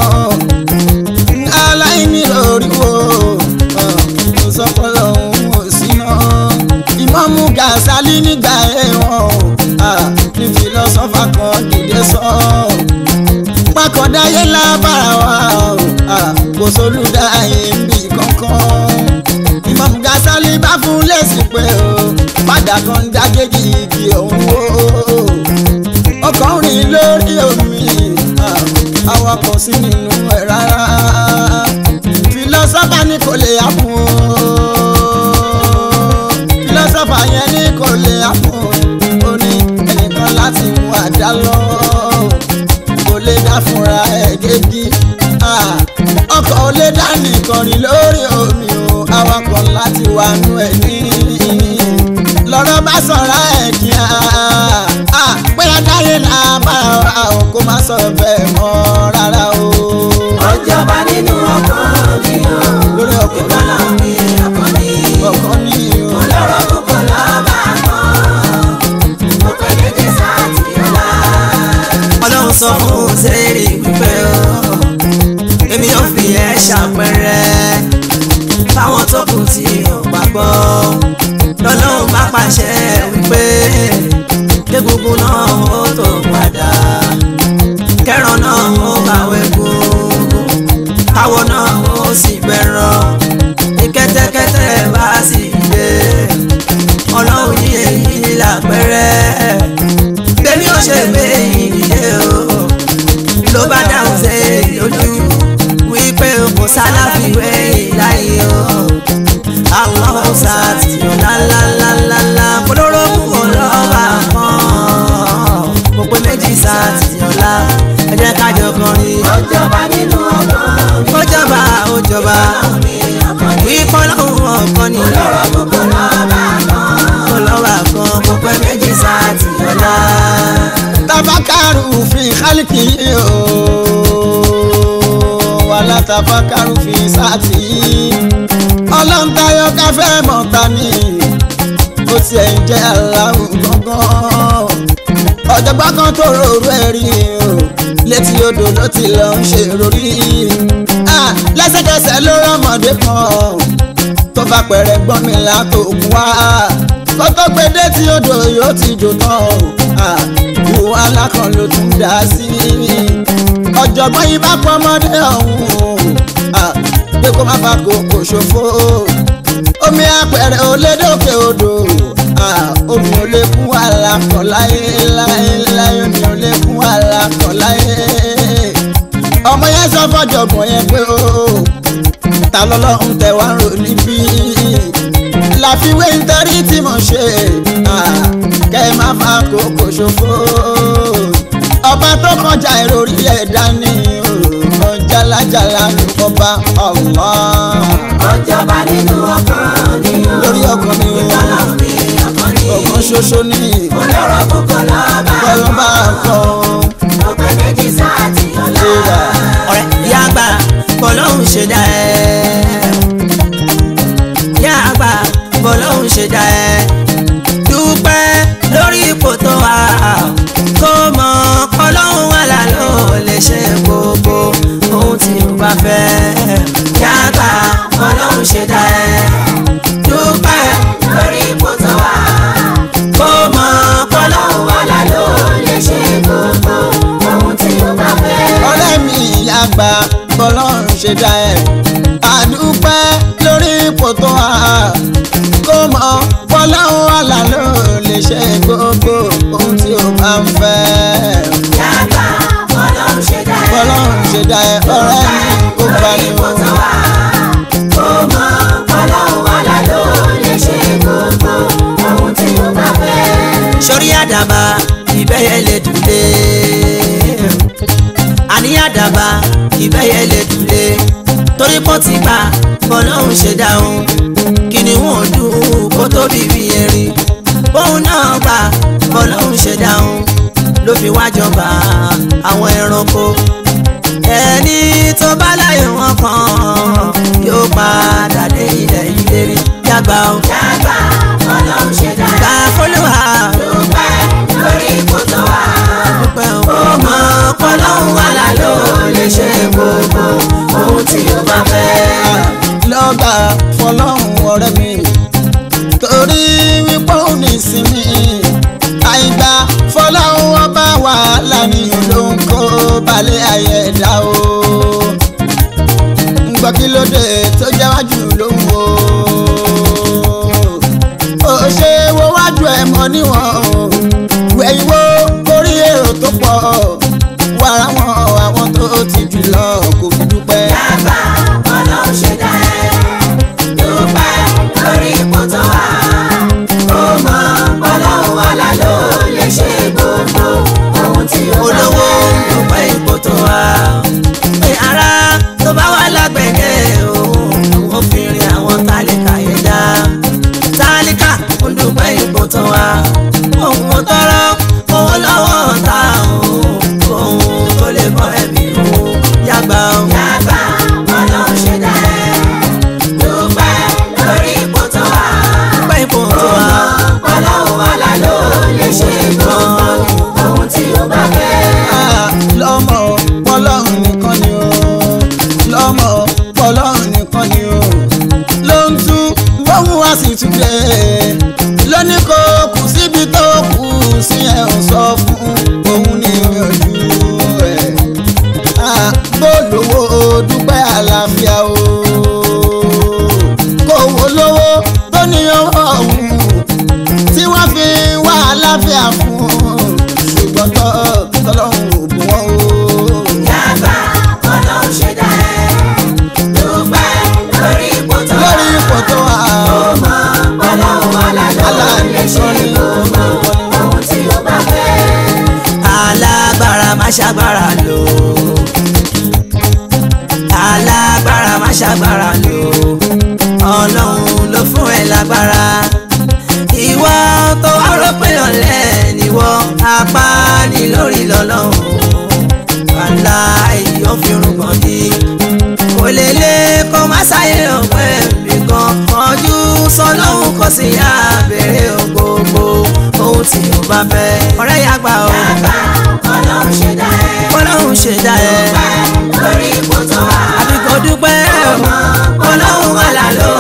aláìní rọrí wo ah, ló sọ pọ́lọ́ òun ò síná ìmọ̀mú Gàsálí nígbà ẹ̀wọ̀n ah, ní fìlọ́sọ́fà kan dìde sọ pákọ̀dáyé lábàrá wa ah, kò sólùdáyé níbi kankan Imam Gàsálí bá fún lẹ́sìn pé o padà kan dágéjì igi òun wò ọkàn rìn lórí omi ah, awakọ̀ sí nínú ẹ̀ rárá fìlọ́sọ́fà ní kò lè àpò fìlọ́sọ́fà yẹn ní kò lè àpò ó ní ẹnìkan láti mú àdá lọ kò lè dá fúnra ẹ̀ gégi ah, ọkọ̀ ò lè dá nìkan rìn lórí omi o awakọ̀ láti wà nú ẹ̀ ní lọ́rọ̀ bá sọ̀rọ̀ ẹ̀ kíá pé adáyé náà bá wa o kó má sọ bẹ́ẹ̀ mọ́ rárá o. Ọjọ́ba nínú ọkàn mi o. lórí ọkọ̀ Ọlọ́run mi ọkàn mi. ọkọ̀ ní o. Olóró gbogbo lọ́ba kan. Gbogbo méjì sáàtì ọ̀la. ọlọ́run sọ fún sẹ́ẹ̀rì wípé o èmi yóò fi ẹ́ ṣàpẹẹrẹ fáwọn tó kù tí ò gbàgbọ́ lọ́lọ́run bá pàṣẹ wípé egungun náà ó tó padà kẹran náà ó bàwé gungun káwọ náà ó sì bẹ̀rọ̀ ní kẹ́tẹ́kẹ́tẹ́ bá sì dé ọlọ́run ní èyí làpẹrẹ bẹ́ẹ̀ni ó ṣe gbé ìdílé o ló bá dáhùn sí lójú wípé kò sálàfíwé ìláyé o àwọn ọ̀sà tí ó lálálálálá polówó kúkọ lọ́wọ́ kan kò pé méjì sá tí ó lá ẹ jẹ́ ká jọ kọrin Ọjọ́ba nínú ọkàn mi. ó jọba ó jọba Ọlọ́run mi ọkàn mi. wípé ọlọ́run ọ̀kan ni Olóró gbogbo lọ́ba kan. kò lọ́wọ́ kan kò pé méjì sá tí ó lá. tabakaru fi kálíkì o wàlá tabakaru fi sáàtì ọlọ́ntayọ káfẹ́ mọ̀ta ni ó tiẹ̀ ń jẹ́ aláwọ̀ gángan ọ̀jọ̀gbọ́n kan tó rorú ẹ̀ rí o létí odò ló ti lọ ń ṣe rorí Ah, lẹ́sẹ̀kẹsẹ̀ ló rọ́mọdé kan tó tó bá pẹ̀rẹ̀ gbọ́n mi látòkun wá kó tó gbé dé tí odò yóò ti jò tán o Ah, ìwọ alákan ló tún dá sí ọ̀jọ̀gbọ́n yìí bá pọ́ ọmọdé ọ̀hún Ah, pé kó má fa kòkò ṣòfò omi apẹ̀rẹ̀ ò lè dókè odò Ah, omi ò lè kún àlàkọ̀ láyé láyé láyé omi ò lè kún àlàkọ̀ láyé ọmọ yẹn sọ fọjọgbọn yẹn pé o ta lọ́lọ́run tẹ wá ń rò níbí láfiwé nítorí tí mo ṣe ah, kẹ ẹ má fa kókò ṣòfò ọba tó kọjá ìròrí ẹ̀dá ni o jálajàla ní ọba Allah ọjọba nínú ọkàn ni o. lórí ọkàn mi o ọlọ́run mi ọkàn ni. ọkàn ṣoṣo ní olóró kókó lọ́ba. kọlọ́ba kan ọpẹ méjì sáà tí ọlá. ìrà ọ̀rẹ́ ìyá àgbà bọ́lọ́hún ṣe dá ẹ́ ìyá àgbà bọ́lọ́hún ṣe dá ẹ́ dúpẹ́ lórí ipò tó wà kó mọ kọ́lọ́hún wà lálọ́ lè ṣe gbogbo ohun tí o bá fẹ́ ìyá àgbà bọ́lọ́hún ṣe dá ẹ́ dúpẹ́ lórí ipò tó wà. kó mọ kọ́lọ́hún wà lálọ́ lè ṣe gbogbo ohun tí o bá fẹ́. ọ̀rẹ́ mi àgbà bọ́lọ́run ṣe dá ẹ̀ àdúpẹ́ lórí ipò tó wà kó mọ bọ́lọ́run àlà ló lè ṣe gbogbo ohun tí o bá ń fẹ́ yàgbà ọlọ́run ṣe dá ẹ. bọ́lọ́run ṣe dá ẹ̀ ọ̀rẹ́ mi ó bá lórí ní ipò tó wà. ó mọ ọlọ́run wà lálọ́ lè ṣe gbogbo ohun tí o bá fẹ́. sórí àdàbà ìbẹ́yẹ lè dùlé àní àdàbà ìbẹ́yẹ lè dùlé torí pọ́ ti gbà bọ́lọ́hún ṣe dáhùn kí ni wọ́n dùn kó tó bíbí erin bóun náà gbà bọ́lọ́hún ṣe dáhùn ló fi wá jọba àwọn ẹranko ẹni tó bá láyé wọn kan yóò padà dé ilẹ̀ ìlérí yàgbà ó yàgbà ọlọ́run ṣe dá ẹ. gbà fọlọ́wà dúpẹ́ lórí ipò tó wà. dúpẹ́ o. ó mọ ọlọ́run wà lálọ́ lè ṣe gbogbo ohun tí o bá fẹ́. lọ́gbà fọlọ́run ọ̀rẹ́ mi torí wípé òun ní ìsinmi àìgbà fọlọ́run ọba wàhálà ni ló ń kó balẹ̀ ayé ẹ̀dá o ń gbọ́ kí ló dé tó jáwájú ló ń wo ó ṣe wo wájú ẹ̀ mọ́ níwọ̀n o wẹ̀yìn wo orí èrò tó pọ̀ wàrà wọn àwọn tó ti jù lọ kò fi dúpẹ́. Yàgbà ọlọ́run ṣe dá ẹ. Dúpẹ́ lórí ipò tó wà. Ó mọ ọlọ́run wà lálọ́ lè ṣe gbogbo ohun tí ó bá olówó fẹ́. dúpẹ́ ipò tó wà. pé ara tó bá wà lágbẹ̀dẹ̀ òun àwọn fìrìn àwọn tálíkà yẹn dá. tálíkà ó dúpẹ́ ipò tó wà. òun kò tọrọ owó lọ́wọ́ ta òun òun tó lè bọ́ ẹ̀mí òun yàgbà òun. Yàgbà ọlọ́run ṣe dá ẹ. Dúpẹ́ lórí ipò tó wà. dúpẹ́ ipò tó Ó wà. mọ ọlọ́run wà lálọ́ lè ṣe gbogbo ohun tí ó bá fẹ́. Ah, lọ́mọ pọ́lọ́hún nìkan ni o lọ́mọ pọ́lọ́hún nìkan ni o ló ń tú bóun wá sí túnde lóní kó kù síbi tó kù sí ẹ̀ ń sọ fún òun ní ojú ẹ̀ Ah, bó lówó dúpẹ́ àlàáfíà o kò wó lówó tó ní ọwọ́ òun tí wọ́n fi wá àlàáfíà fún ṣùgbọ́n tọ́ tọ́lọ́hún ò bù wọ́n o. Yàgbà ọlọ́run ṣe dá ẹ. Dúpẹ́ lórí ipò tó wà. lórí ipò tó wà ọmọ ọlọ́run wà lálọ́ lè ṣe gbogbo ohun tí ó bá fẹ́. alágbára má ṣàgbára lò alágbára má ṣàgbára lò ọlọ́run ló fún ẹ lágbára ìwọ tó wá rò pé ọ̀lẹ níwọ apá ní lórí lọ́lọ́run wàhálà èyí fi rúgbọ̀n dí kò lè lé kó má sáyé ọ̀pẹ́ nìkan ọdún sọlọ́hún kò sí yá bèrè gbogbo ohun tí o bá fẹ́ ọ̀rẹ́ yà gbà ó Yàgbà ọlọ́run ṣe dá ẹ. ọlọ́run ṣe dá ẹ Dúpẹ́ lórí ipò tó wà. àbí kò dúpẹ́ ọmọ ọlọ́run wà lálọ́ lè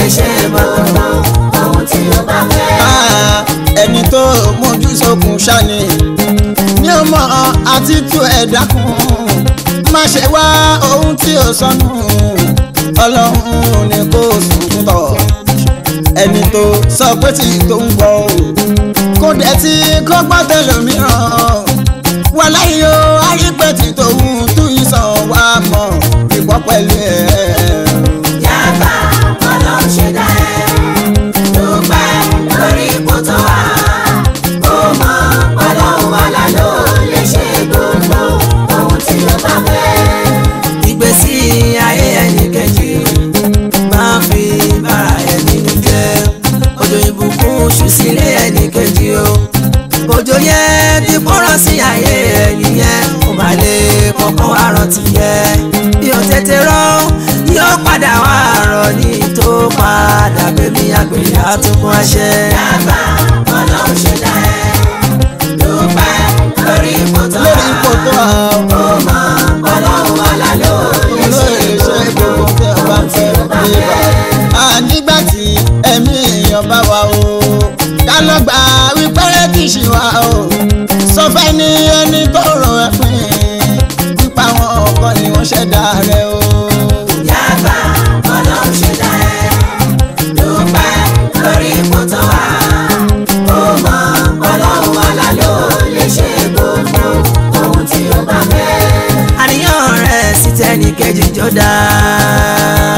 lè ṣe bàtà. ohun tí ó bá fẹ́. Ah, ẹni tó mójú sókun ṣáni ní ọmọ àti tú ẹ dákun má ṣe wá ohun tí ó sọnù ọlọ́run ni kò sùn tọ̀ ẹni tó sọ pé tí tó ń gbọ́ o kó dẹ̀ tí kó gbọ́ tẹlòmíràn wà láyé o àrípẹ́ tí tòun tún ìsàn wà mọ̀ ìgbọ́ pẹ̀lú ẹ̀. yàgbà ọlọ́run ṣe dá ẹ. dúpẹ́ lórí ipò tó wà. ó mọ ọlọ́run wàlá ló lè ṣe gbogbo ohun tí ó bá fẹ́. ìgbésí ayé ẹnì kejì máa fi bára ẹni nù jẹ́ òjò ìbùkún ṣú sílé ẹnì kejì o òjò yẹn ti kọ́rọ̀ sí ayé ẹni yẹn kò má lè kọ́kọ́ wá rántí yẹ bí o tètè rọ yóò padà wá rọ ní tó padà bẹ́mi àgbèrè àtúnkún àṣẹ. yàgbà ọlọ́run ṣe dá ẹ. dúpẹ́ lórí ipò tó wà. lórí ipò tó wà ó. ó mọ ọlọ́run wàlá ló lè ṣe olóyè ṣe gbogbo tí a bá ń fẹ́ níbà. a nígbà tí ẹ̀mí èèyàn bá wà o ká lọ gbà wípé kì í ṣe wà o sọ fẹ́ ní ẹni tó rọ ẹ pín pípa àwọn ọkọ ni wọ́n ṣẹ̀dá rẹ o. yàgbà ọlọ́run ṣe dá ẹ. dúpẹ́ lórí ipò tó wà. ó mọ ọlọ́run wàlá ló lè ṣe gbogbo ohun tí ó bá fẹ́. àníyàn rẹ̀ sí tẹ́nì kejì jọ dáa.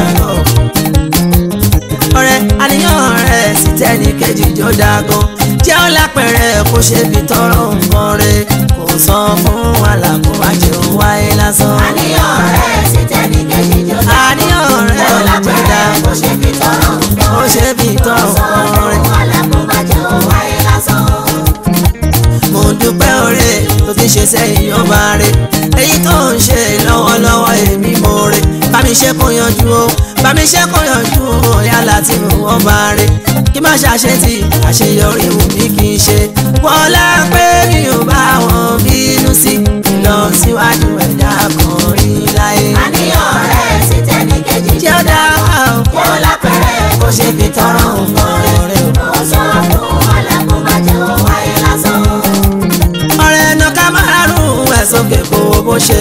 ọ̀rẹ́ àníyàn rẹ̀ sí tẹ́nì kejì jọ dáa gan. jẹ́ ó lápẹ̀rẹ̀ kó ṣe fi tọrọ nǹkan rẹ̀ kò sọ fún wàhálà kó má jẹun wáyé lásán. àníyàn rẹ̀ sì tẹ́ni kejì jọ dá. àníyàn rẹ̀ ó jọ lápẹ̀rẹ̀ dáa kó ṣe fi tọrọ nǹkan. kó ṣe fi tọrọ sọ nǹkan fún rẹ̀. alákòóbá jẹun wáyé lásán. mo dúpẹ́ oore tó ti ṣe sẹ́yìn ọba rẹ̀ èyí tó ń ṣe lọ́wọ́lọ́wọ́ èmi mo rẹ̀ bá mi ṣe kó yanjú o bá mi ṣe kó yanjú o yálà tí mo wọ́n bá rẹ̀ kí má ṣàṣe tí àṣeyọrí wù mí kì í ṣe wọlá pé mi ò bá wọn bínú sí ìlọsíwájú ẹ̀dá kan rí láyé. àníyàn rẹ̀ sì tẹ́ni kejì jẹ́ ó dá wà ó ó lápẹ̀rẹ̀ kó ṣe fi tọrọ nǹkan rẹ̀. ó sọ fún alákòóbá jẹun wáyé lásán. ọ̀rẹ́ ẹ̀nà ká máa rún ẹ̀ sókè kó o bó ṣe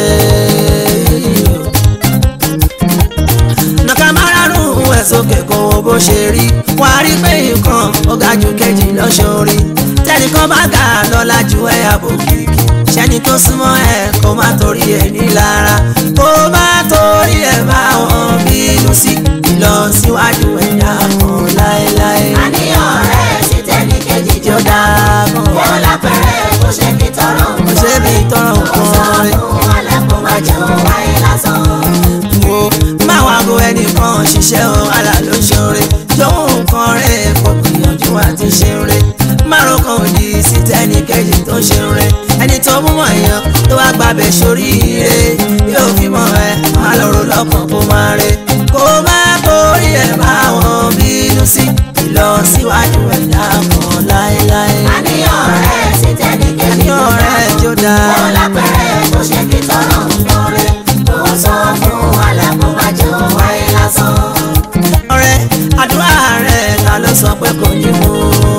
nàkà máa rún ẹ̀ sókè kó o bó ṣe rí wà á rí pé nǹkan ó ga jù kejì lọ́sọ̀rí tẹ́nìkan bá ga lọ́la ju ẹ̀ àbò kìkì ṣẹ́ni tó súnmọ́ ẹ̀ kó má torí ẹ̀ nílara kó má torí ẹ̀ bá wọn bínú sí ìlọsíwájú ẹ̀dá kan láéláé àníyàn rẹ̀ sì tẹ́ni kejì tí ó dáa kan ó lápẹ̀rẹ̀ kó ṣe fi tọrọ kò nǹkan ṣe bí tọrọ ó sọ nǹkan rẹ̀. fún alákòóbá jẹun wáyé lásán. wo máa wá go ẹnìkan ṣiṣẹ́ o àlà ló ṣoore jọ̀wọ́ nǹkan rẹ̀ kò gbìyànjú àti ṣe rẹ̀ márùn kan òdì sí tẹ́nì kejì tó ṣe rẹ̀ ẹni tó mú mọ̀ èèyàn tó wá gbàbẹ̀ sórí ire yóò fi mọ̀ ẹ́ má lọ́rọ̀ lọ́kàn kó má rẹ̀ kó má torí ẹ̀ bá wọn bínú sí ìlọsíwájú ẹ̀dá kan láéláé àníyàn rẹ̀ sì tẹ́ni kejì àníyàn rẹ̀ jó dáa. ó lápẹ̀rẹ̀ kó ṣe fi tọrọ nǹkan rẹ̀. ó sọ fún alákòóbá jẹun wáyé lásán. ọ̀rẹ́ àdúrà rẹ̀ ta ló sọ pé kò ní mú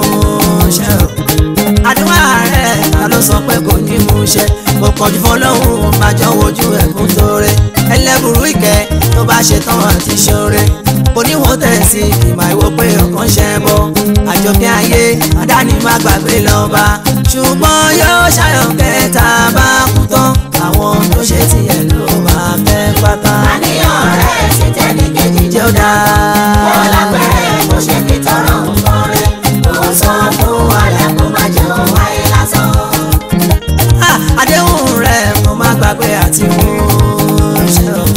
ṣẹ o àdúrà rẹ̀ ta ló sọ pé kò ní mú ṣẹ kò pọ̀jù fọlọ́hún máa jọ wojú ẹ̀kún tóore ẹlẹ́bùrú ìkẹ́ tó bá ṣe tán àti ṣoore oníwò tẹ̀sí ìmọ̀ ìwò pé ọkàn ṣẹ bọ́ àjọkẹ́ ayé àdáni má gbàgbé lọ́ba ṣùgbọ́n yóò ṣàyọ̀ kẹta bá kú tán àwọn tó ṣe tiẹ̀ ló máa fẹ́ pátá àníyàn rẹ̀ sì tẹ́ni kejì jẹ́ ó dáa. ó lápẹ̀rẹ̀ kó ṣe fi tọrọ nǹkan rẹ̀. ó sọ fún alákòóbá jẹun wáyé lásán. Ah, àdéhùn rẹ̀ mo má gbàgbé àti mú ṣe o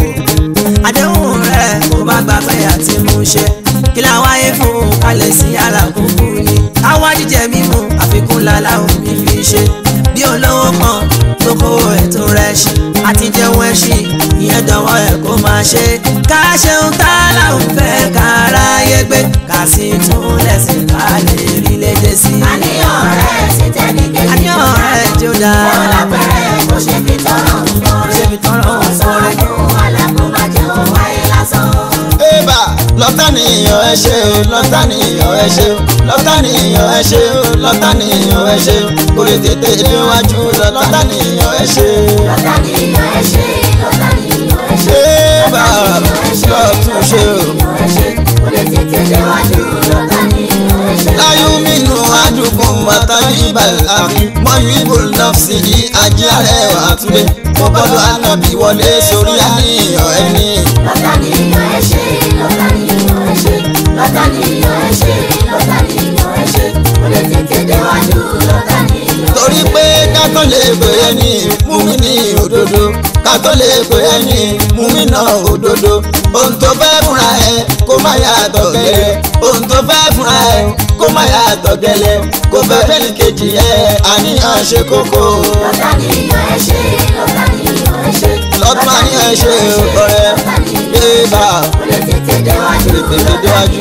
àdéhùn rẹ̀ mo má gbàgbé àti mú ṣe kí la wáyé fún kálẹ̀ sí alákòókò ni àwa jíjẹ mímu àfikún làlàó mi fi ṣe bí olówó kan tó kó ètò rẹ̀ ṣe àti jẹun ẹṣin ìyẹn dọwọ́ ẹ̀ kó máa ṣe ká ṣeun tá láwọn fẹ́ káráyé gbé ká sì tún lẹ́sìn ká lè rí lédè sí i àníyàn rẹ̀ sì tẹ́ni kejì àníyàn rẹ̀ jó dáa. ó lápẹ̀rẹ̀ kó ṣe fi tọrọ nǹkan ṣe rẹ̀. fi tọrọ ó sọ nǹkan rẹ̀. fún alákòóbá jẹun wáyé lásán. Ébà lọ́tà nìyàn ẹ ṣe o lọ́tà nìyàn ẹ ṣe o lọ́tà nìyàn ẹ ṣe o lọ́tà nìyàn ẹ ṣe o kò lè tètè déwájú lọ́tà nìyàn ẹ ṣe o. lọ́tà nìyàn ẹ ṣe lọ́tà nìyàn ẹ ṣe. ṣé bá a lọ́tún ṣe o. ẹ ṣe kò lè tètè déwájú lọ́tà nìyàn ẹ ṣe. láyú mínú àdùnkùn màtàlí ìbàlẹ̀ àfi mọ́yú ìbò nọ́ọ̀sì yìí ajé àrẹwà àtúndé mo gbọ́dọ̀ ànábì wọlé sórí àníyàn ẹni. lọ́tà nìyàn ẹ ṣe lọ́tà nìyàn ẹ ṣe lọ́tà nìyàn ẹ ṣe lọ́tà nìyàn ẹ ṣe kò lè tètè déwájú lọ́tà nìyàn ẹ ṣe. torí pé kátó lè pè é ní múmi ní òdodo kátó lè pè é ní múmi náà òdodo ohun tó fẹ́ fúnra ẹ kó má yàtọ̀ gẹ́lẹ́ ohun tó fẹ́ fúnra ẹ kó má yàtọ̀ gẹ́lẹ́ kó fẹ́ fẹ́ni kejì ẹ àníyàn ṣe kókó lọ́tà nìyàn ẹ ṣe lọ́tà nìyàn ẹ ṣe. lọ́tún àníyàn ṣe ọ̀rẹ́ bébà kò lè tètè déwájú tètè déwájú.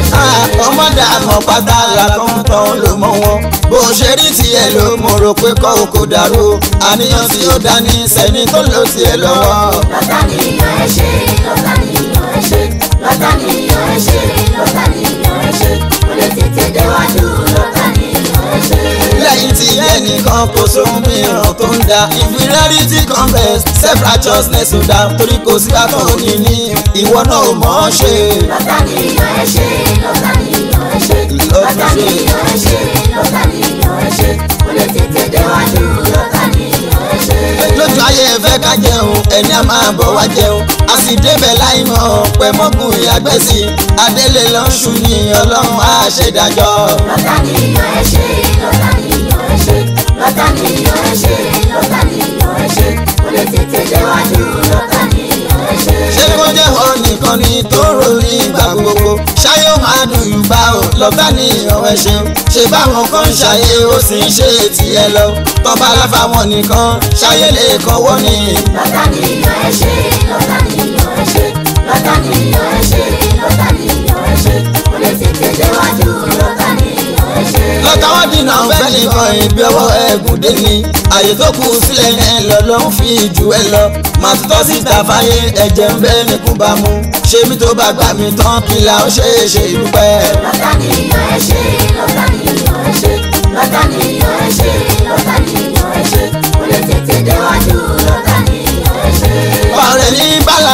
ọmọdé àmọ́ pátá làkọ́ńtàn ló mọ wọn bó ṣe rí tiẹ̀ ló mo rò pé kọ́ òkò dàrú àníyàn tí ó dání sẹ́ni tó lò tiẹ̀ lọ́wọ́. lọ́tà nìyàn ẹ ṣe lọ́tà nìyàn ẹ ṣe lọ́tà nìyàn ẹ ṣe lọ́tà nìyàn ẹ ṣe kò lè tètè déwájú lọ́tà nìyàn ẹ ṣe. lẹ́yìn tí ẹnìkan kò sóhun mìíràn tó ń da inferiority complex self righteousness ò dá torí kò sí àtọ̀ òní ní ìwọ náà ò mọ̀ ọ́ ṣe. lọ́tà nìyàn ẹ ṣe lọ́tà nìyàn ẹ ṣe lọ́tà nìyàn ẹ ṣe lọ́tà nìyàn ẹ ṣe kò lè tètè déwájú lọ́tà nìyàn ẹ ṣe. lójú ayé ẹ fẹ́ ká jẹun ẹni a máa bọ̀ wá jẹun a sì débẹ̀ láì mọ̀ pẹ́ mọ́kùn ìyàgbẹ́ sí i adélé lọ́ṣù ní ọlọ́run á ṣèdájọ́. lọ́tà nìyàn ẹ ṣe lọ́tà nìyàn ẹ ṣe lọ́tà nìyàn ẹ ṣe lọ́tà nìyàn ẹ ṣe kò lè tètè déwájú lọ́tà nìyàn ẹ ṣe. ṣé kó jẹ́ wọn nìkan ni tó ròyìn ìgbà gbogbo ṣáyé ó máa dùn ìgbà ò lọ́tà nìyàn ẹ ṣeun ṣe báwọn kan ń ṣàyè ó sì ń ṣe tiẹ̀ lọ tọ́ba aláfàwọn nìkan ṣáyé lè kọ́wọ́ ni. lọ́tà nìyàn ẹ ṣe lọ́tà nìyàn ẹ ṣe lọ́tà nìyàn ẹ ṣe lọ́tà nìyàn ẹ ṣe kò lè tètè déwájú lọ́tà nìyàn ẹ ṣe. lọ́tà wọn dínà fẹ́ nìkan ìbí ọwọ́ ẹ̀gùn dé ni àyè tó kù sílẹ̀ yẹn lọ ló ń fi jù ẹ lọ màá tutọ́ síta fáyé ẹ̀jẹ̀ ń bẹ́ nìkún bá mu ṣé mi tó bá gbà mí tán kí la ó ṣe é ṣe ìdúpẹ́. lọ́tà nìyàn ẹ ṣe lọ́tà nìyàn ẹ ṣe lọ́tà nìyàn ẹ ṣe lọ́tà nìyàn ẹ ṣe kò lè tètè déwájú lọ́tà nìyàn ẹ ṣe. ọ̀rẹ́ ní bàlá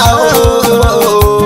o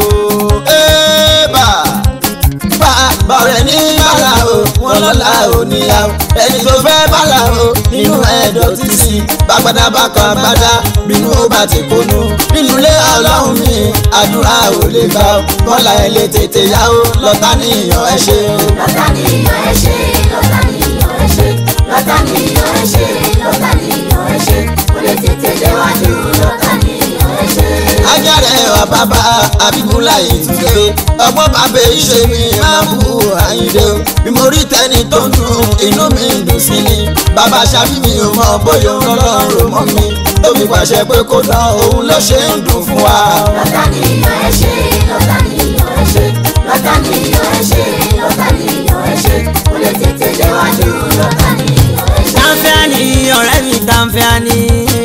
ẹ̀ẹ́bà bá bọ̀rẹ̀ ní bàlá o wọn lọ́la ò níyà o ẹni tó fẹ́ bàlá o nínú ẹ̀dọ̀ títì bàgbàdà bàkọ̀ àgbàdà bínú ó bá ti kónú nínú ilé ọlọ́run mi àdúrà ò lè gbà o bọ́lá ẹ̀ lè tètè yá o lọ́tà níyàn ẹ ṣe o. lọ́tà nìyàn ẹ ṣe lọ́tà nìyàn ẹ ṣe lọ́tà nìyàn ẹ ṣe lọ́tà nìyàn ẹ ṣe kò lè tètè déwájú lọ́tà nìyàn ẹ ṣe. ajáre wa bàbá abibula ìtúndé ọgbọ́n bàbá ìṣe mi máa bú àyíndé o bí mo rí tẹni tó ń dùn inú mi ń dùn sí ni bàbá ṣàbí mi ò mọ bóyá ọlọ́run mọ́ mi tó fi pàṣẹ pé kó dán òun ló ṣe ń dùn fún wa. lọ́tà nìyàn ẹ ṣe lọ́tà nìyàn ẹ ṣe lọ́tà nìyàn ẹ ṣe lọ́tà nìyàn ẹ ṣe kò lè tètè déwájú lọ́tà nìyàn ẹ ṣe. Tanfẹ́ani ọ̀rẹ́ mi Tanfẹ́ani.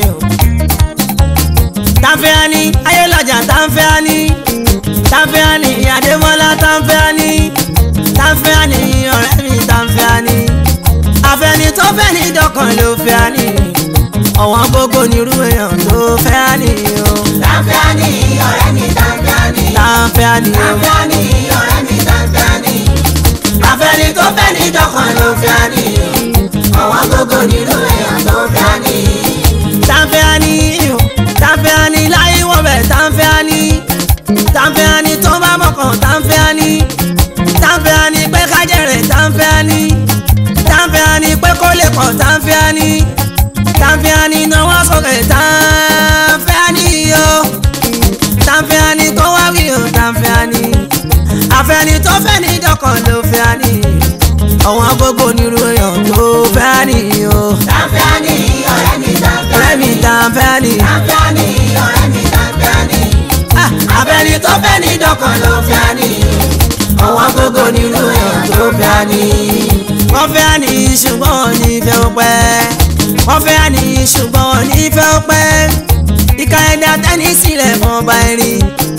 Tanfẹ́ani ayélujára Tanfẹ́ani. Tanfẹ́ani Adémọ́lá Tanfẹ́ani. Tanfẹ́ani ọ̀rẹ́ mi Tanfẹ́ani. Àfẹ́ni tó fẹ́ ní dọ́kàn ló fẹ́ ni. Ọ̀wọ́n gbogbo nírú èèyàn ló fẹ́ ni o. Tanfẹ́ani ọ̀rẹ́ mi Tanfẹ́ani. Tanfẹ́ani o. Tanfẹ́ani ọ̀rẹ́ mi Tanfẹ́ani. Àfẹ́ni tó fẹ́ ní dọ́kàn ló fẹ́ ni. Ọ̀wọ́n gbogbo nínú èèyàn ló fẹ́ ni. Tanfẹ́ani o. Tanfẹ́ani láyé wọ́n bẹ̀ Tanfẹ́ani. Tanfẹ́ani tó bá mọ̀kàn Tanfẹ́ani. Tanfẹ́ani pé kájẹ̀rẹ̀ Tanfẹ́ani. Tanfẹ́ani pé kó lè pọ̀ Tanfẹ́ani. Tanfẹ́ani náwó sókè Tanfẹ́ani o. Tanfẹ́ani tó wá wí o Tanfẹ́ani. Àfẹ́ni tó fẹ́ ní dọ́kàn ló fẹ́ ni. Ọ̀wọ́n gbogbo nírú èèyàn tó fẹ́ ni o. Tanfẹ́ani ọ̀rẹ́ mi Tanfẹ́ani. Ọ̀rẹ́ mi Tanfẹ́ani. Tanfẹ́ani ọ̀rẹ́ mi Tanfẹ́ani. Ah, Àfẹ́ni tó fẹ́ ní dọ́kàn ló fẹ́ ni. Ọ̀wọ́n gbogbo nínú èèyàn tó fẹ́ ni. wọ́n fẹ́ ní ṣùgbọ́n wọn ní fẹ́ ó pẹ́ wọ́n fẹ́ ní ṣùgbọ́n wọn ní fẹ́ ó pẹ́ ìka ẹ̀dá tẹ́ni sílẹ̀ fún ọba ẹ̀rín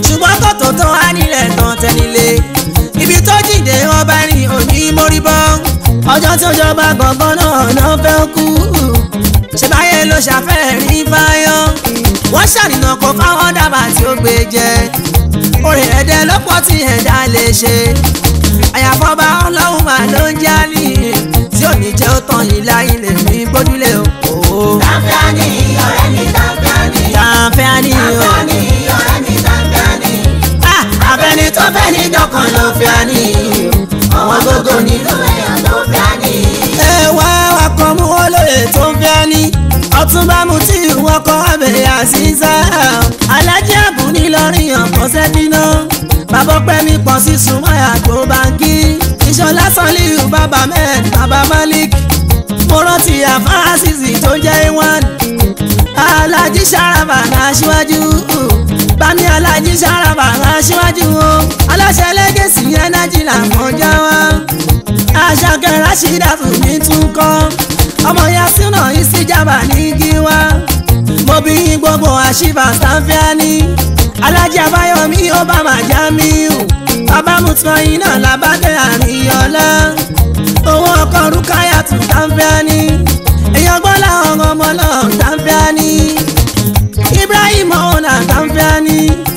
ṣùgbọ́n kòtò tó wá nílẹ̀ tán tẹ́nilé ibi tó jìde ọba rìn òní mórí bọ́ ọjọ́ tí ó jọba gbọ̀ngàn náà náà fẹ́ kú ṣèbáyé ló ṣàfẹ́ rí fáyọ́ wọ́n ṣàníyàn kó fáwọn dábàá tí ó gbé jẹ orí ẹ̀dẹ̀ lọ́pọ̀ tí ẹ̀dá lè ṣe àyàfọ́ba ọlọ́run mà ló ń jálì tí ò ní jẹ́ ó tán yìí láyé lè ní gbójúlé o. Tàǹfààní ọ̀rẹ́ mi tàǹfààní. tàǹfẹ́ àní o. Tàǹfààní ọ̀rẹ́ mi tàǹfààní. Ah, Abẹ́ni tó fẹ́ ní dọ́kan ló fẹ́ àní. Ọ̀wọ́n gógó nínú èèyàn ló fẹ́ àní. ẹ wá wakọ̀ mú olóye tó ń fẹ́ ní ọtúnba mu tí wọ́n kọ́ abẹ́ àṣìṣe alájí àbù nílọrin ọ̀pọ̀ sẹ́dínà bàbá ọpẹ́ mi pọ̀ sí sùnmọ́yà tó báńkì ìṣọ̀lá sanliu bàbá mẹ́ẹ̀d bàbá malik mo rántí àfáàsìsì tó jẹ́ ìwọ̀n alájí sàràbà náà síwájú bámi alájí sàràbà náà síwájú o aláṣẹ lẹ́gẹ̀sì ẹnájì làwọn já wa aṣàkẹ́ rashida fún mi tún kọ́ ọmọ yasina ìsìjàmbá ní gíwá mo bí yín gbogbo àṣìbà sanfẹ́ni alájà báyọ̀mí obama jamiu bàbá mutmain náà làbádẹ́ àríyànlá owó ọkọ̀ rúkáyà tún sanfẹ́ni èèyàn gbọ́ làwọn ọmọ náà sanfẹ́ni ibrahim ọ̀nà sanfẹ́ni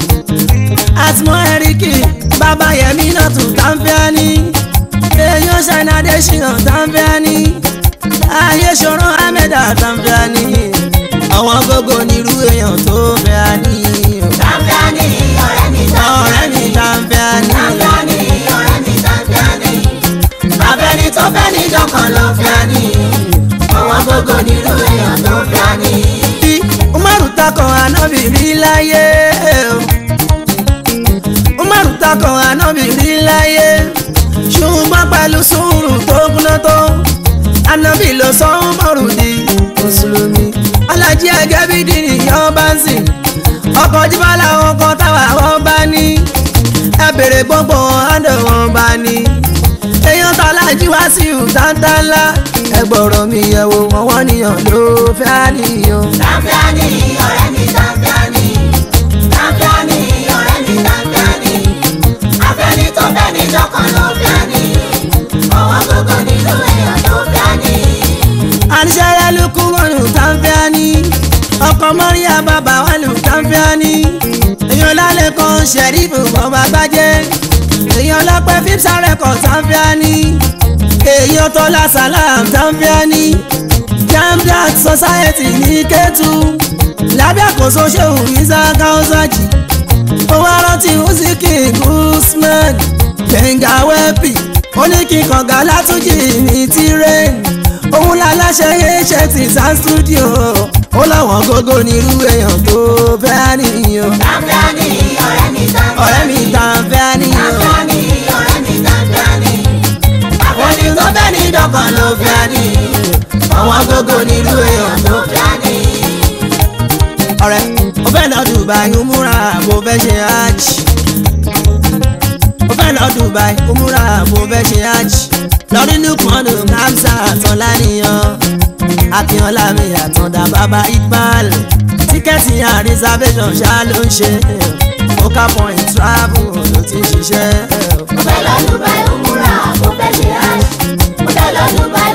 àtìmọ́ ẹ̀ríkì bàbá yẹmí náà tún sanfẹ́ni èèyàn ṣàìnàdé ṣìyàn sanfẹ́ni ayé ṣòro ahmed sanfẹ́ni àwọn gbogbo nírú èèyàn tó fẹ́ àní Tàǹfààní ọ̀rẹ́ mi ọ̀rẹ́ mi tàǹfààní. sanfẹ́ni. Tàǹfààní ọ̀rẹ́ mi tàǹfààní. Abẹ́ni tó fẹ́ ní dọ́kan ló fẹ́ àní. Ọ̀wọ́n gógó nínú èèyàn ló fẹ́ àní. bí umaru takọ̀ anábì rí láyé o. umaru takọ̀ anábì rí láyé ṣùgbọ́n pẹ̀lú sùúrù tó kúná tó anábì ló sọ umaru di mùsùlùmí alájí ẹgẹ́ bí dìrì yọ bá ń sìn ọkọ̀ jíbá làwọn kan táwa wọn bá ní ẹ bèrè gbogbo ọ̀hádọ̀ wọn bá ní èèyàn tàlájí wá sí ìhùtántánlá ẹgbọ̀rọ̀ mi yẹ̀wò wọn wọ́n níyàn ló fẹ́ àníyàn. Tàǹfààní ọ̀rẹ́ mi tàǹfààní. Tàǹfààní ọ̀rẹ́ mi tàǹfààní. Abẹ́ni tó fẹ́ ní dọ́kan ló fẹ́ àní. Ọ̀wọ́n gógó nínú èèyàn ló fẹ́ àní. àníṣẹ́rẹ́ ló kú wọnú tàǹfẹ́ání ọkọ̀ mọ́ríyá bàbá wà lù tàǹfẹ́ání èèyàn lálẹ́ kan ṣẹ̀rífù bọ́ba gbájẹ́ èèyàn lọ́pẹ́ fífsà rẹ̀kọ̀ tàǹfẹ́ání èèyàn tọ́lá sàlám tàǹfẹ́ání jamdat society ní kẹ́tù lábẹ́ àkóso ṣéwù isa káwọ́sájì owó arántí húsíkì guzman gbẹ̀ngà wẹ́pì oníkìkànga látúnjì ní tírẹ́ẹ̀nì òun láláṣẹ iṣẹ́ ti sound studio ó láwọn gógó nírú èèyàn tó fẹ́ níyàn Tàǹfààní ọ̀rẹ́ mi tàǹfààní. ọ̀rẹ́ mi tá a fẹ́ níyàn Tàǹfààní ọ̀rẹ́ mi tàǹfààní. òní tó fẹ́ ní dọ́kan ló fẹ́ ní àwọn gógó nírú èèyàn tó Ló fẹ́ àní. ọ̀rẹ́ ó fẹ́ lọ Dubai umura bó fẹ́ ṣe hajj ó fẹ́ lọ Dubai umura bó fẹ́ ṣe hajj lọ́rí lukmanu kamsa àtọ̀láníyàn akínọlá mi àtọ̀dá bàbá iqbal tíkẹ́ẹ̀tì and reservation ṣá ló ń ṣe focal point travel ló ti ń ṣiṣẹ́. Mo fẹ́ lọ Dubai, Umrah, mo fẹ́ ṣe hajj. Mo fẹ́ lọ Dubai,